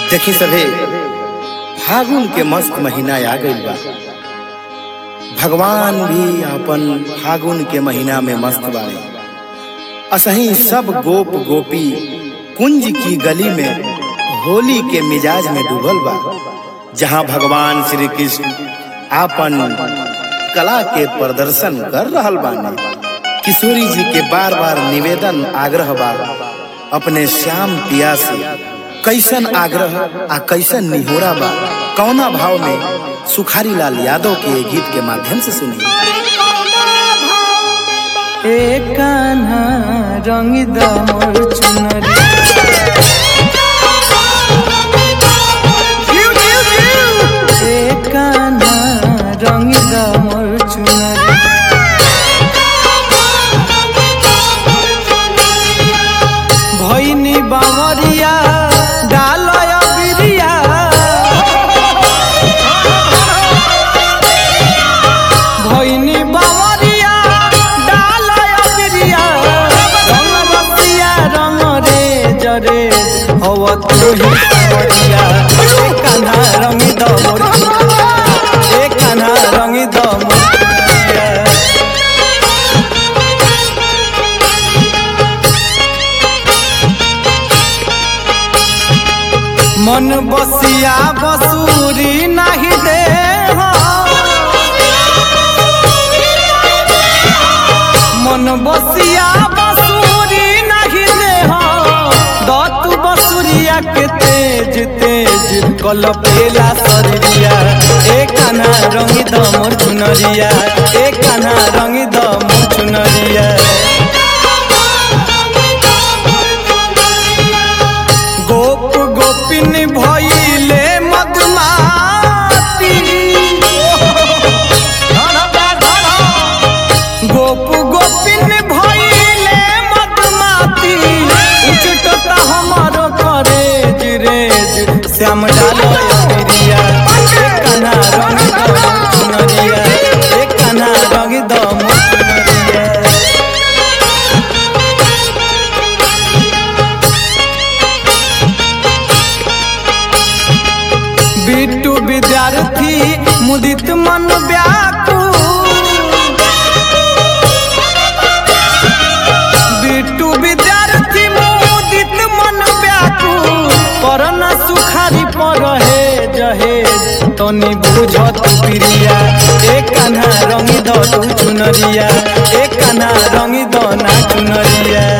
देखी सभे फागुन के मस्त महीना आ गइल बा भगवान भी अपन फागुन के महीना में मस्त बाड़े असही सब गोप गोपी कुंज की गली में होली के मिजाज में डूबल बा जहां भगवान श्री कृष्ण आपन कला के प्रदर्शन कर रहल बाने किशोरी जी के बार बार निवेदन आग्रह बा अपने श्याम पिया से कैसन आग्रह आ कैसन निहोरा बा कौना भाव में सुखारी लाल यादव के ये गीत के माध्यम से सुनी ए कान्हा रंग द मोर चुनरी ए कान्हा रंग द मोर चुनरी भैनी बावरिया डालय बिरिया भैनी बावरिया डालय बिरिया रंग बसिया रंग रे जरे हव तोही सावरिया ए कान्हा रंग द मोर चुनरिया ए कान्हा रंग द मोर चुनरिया मन बसिया बसूरी नाही दे मन बसिया बसूरी नाही दे दतु बसुरिया के तेज तेज कल पेला सरिया ए कान्हा रंगी द मोर चुनरिया ए कान्हा रंगी द मोर चुनरिया गोप गोपिन भइले मधुमाती गोप गोपिन भइले मधुमाती उचटता हमरो करेज रेज श्याम डालो बिरिया एक कान्हा रंग दो चुनरिया एक कान्हा रंग दो चुनरिया बिट्टू विद्यार्थी मुदित मन व्याकुल बिट्टू विद्यार्थी मुदित मन व्याकुल करन सुखारी पर हे जहेज तनी बुझत प्रिया एक कान्हा रंगी द तू चुनरिया एक कान्हा रंगी द ना चुनरिया